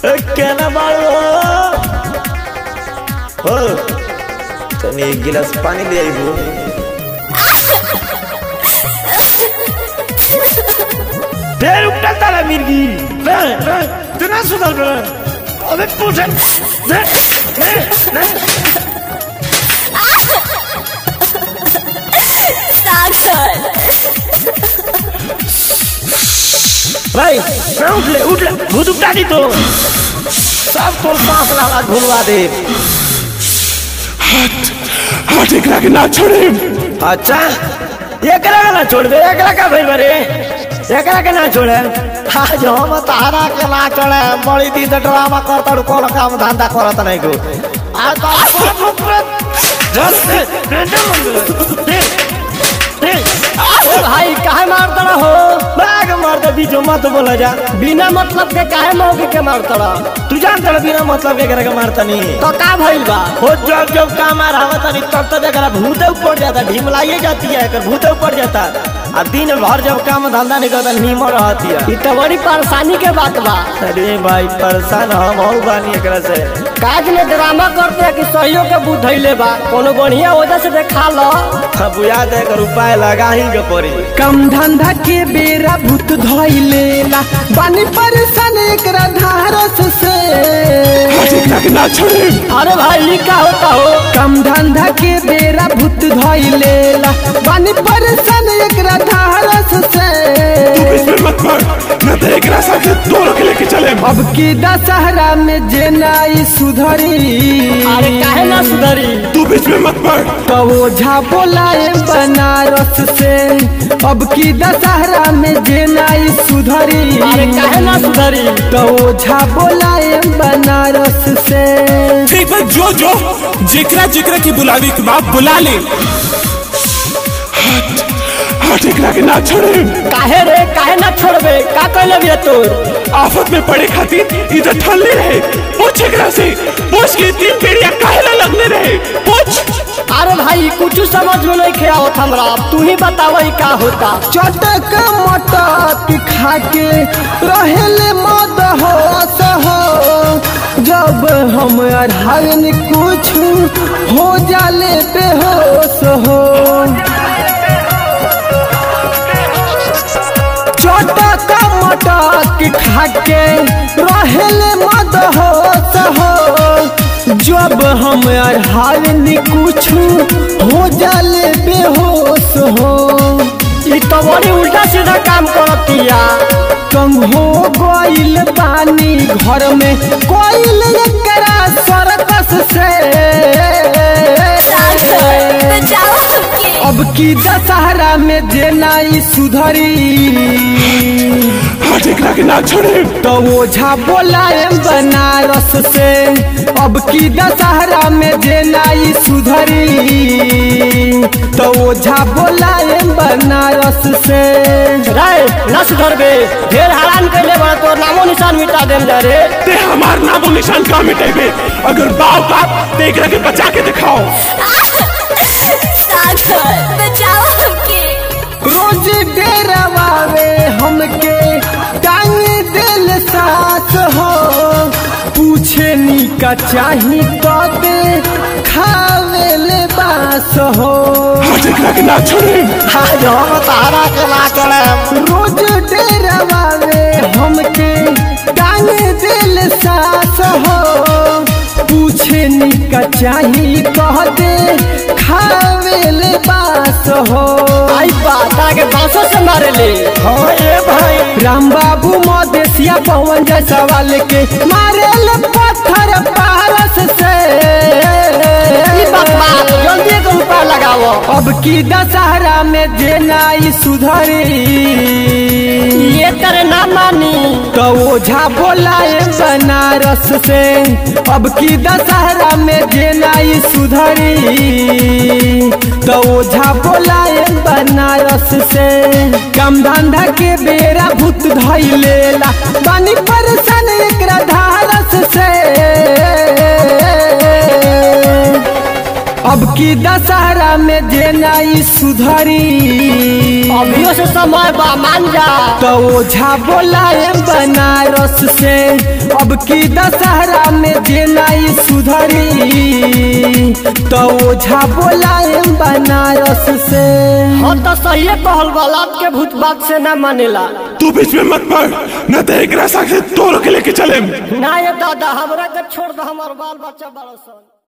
केना बाड़ू हो तनी एक गिलास पानी ले आइबू फिर उठा तारा मिर्गी तू ना सुधर बे अबे पूछे दे दे दे सागर भाई मैं उठ ले उठ ले भूत उठा दी तो सब तो सांस लाला घुलवा दे हाथ एकरा के ना छोड़े अच्छा एकरा के ना छोड़ दे एकरा का भाई बरे एकरा के ना छोड़े आज हम तारा के ना छोड़े बड़ी दी तो ड्रामा करता रू कोनो काम धंधा करत नहीं को आज तो बाप रे बाप। जल दे, दे, दे, दे, दे। ओ भाई काहे मारता हो बैग मार दे बीचो मत बोला जा बिना मतलब के काहे मौके के मारता तू जानता बिना मतलब के एकरा के मारता नहीं तो का भइल बा हो जब जब काम आ रहा तनी तब तब एकरा भूत ऊपर जाता ढीमलाइए जाती है एकर भूत ऊपर जाता आ दिन भर जब काम धंधा नहीं करता नीमो रहती है ई तो बड़ी परेशानी के बात बा अरे भाई परेशान हम हो बानी एकरा से काज में ड्रामा करते हैं कि सहयोग के बुध धैले बा कोनो बढ़िया वजह से देखा लो अब याद है एकर उपाय लगा ही के पड़ी कम धंधा के बेरा भूत धइलेला बानी परेशान एकरा धारस से हाथ एकरा के ना छोड़े अरे भाई ई का होता हो कम धंधा के बेरा भूत धइलेला बानी परेशान एकरा धारस से तू इसमें मत पड़ मैं तो एकरा साथे दोनों के लेके चले अब की दशहरा में जे नाई सुधरी अरे काहे ना सुधरी तू बीच में मत पड़ तो ओझा बोलाए बनारस से अब की दशहरा में जे नाई सुधरी अरे काहे ना सुधरी तो ओझा बोलाए बनारस से ठीक बा जो जो जेकरा जेकरा की बुलावी के बाप बुला ले हाथ हाथ एकरा के ना छोड़े काहे रे काहे ना छोड़बे का कहले बिया तोर आफत में पड़े खातिर इधर ठल्ले रहे पूछ एकरा से पूछ के तीन पेड़िया काहे ना लगने रहे पूछ अरे भाई कुछ समझ में नहीं खे आवत हमरा तू ही बताव ई का होता चटक मटक खा के रहेले मद होश हो जब हम अढ़ावन कुछ हो जाले बेहोश हो चटक मटक खा के रहेले मद होश हो जब हम अढ़ावन कुछ हो जाले बेहोश हो ई तो बड़ी उल्टा सीधा काम करतिया कम हो गइल पानी घर में कोइल एकरा सरकस से सागर बचाओ हमके अब की दशहरा में जे नाई सुधरी हाथ एकरा के ना छोड़े तो ओझा बोलाए बनारस से अब की दशहरा में जे नाई सुधरी तो ओझा बोलाए बनारस से रे ना सुधरबे ढेर हरान कैले बड़ा तोर नामो निशान मिटा देम जा रे ते हमार नामो निशान का मिटेबे अगर बाप बाप ते एकरा के बचा के दिखाओ सागर बचाओ हमके रोज डेरावे हमके टांग दिल सास हो पूछे नी का चाही तो दे खावे ले बास हो हाथ एकरा के ना छोड़े आज हम तारा के ना चढ़े रोज डेरावे हमके टांग दिल सास हो पूछे नी का चाही कह दे खावे ले बास हो आई बाता के बांसों से मारे ले हाँ ये भाई राम बाबू मदेशिया पवन जैसा वाले के मारेल पत्थर पारस से ई बात बात जल्दी एक उपाय लगाओ अब की दशहरा में जे नाई सुधरी ये करे ना मानी तो ओझा बोलाए बनारस से अब की दशहरा में जे नाई सुधरी तो ओझा बोलाए बनारस से कम धंधा के बेरा भूत धैलेला बानी परेशान एकरा धारस से अब की दशहरा में जे नाई सुधरी अभियो से समय बा मान जा तो ओझा बोलाए बनारस बनारस से अब की दशहरा में जेनाई सुधरी तो ओझा बोलाए बनारस से हम तो सही कहल बालात के भूत बात से ना मानेला तू बीच में मत पड़ न तो एक रास्ता से तोड़ के लेके चले ना ये दादा हमरा के छोड़ दो हमार बाल बच्चा बड़ा सन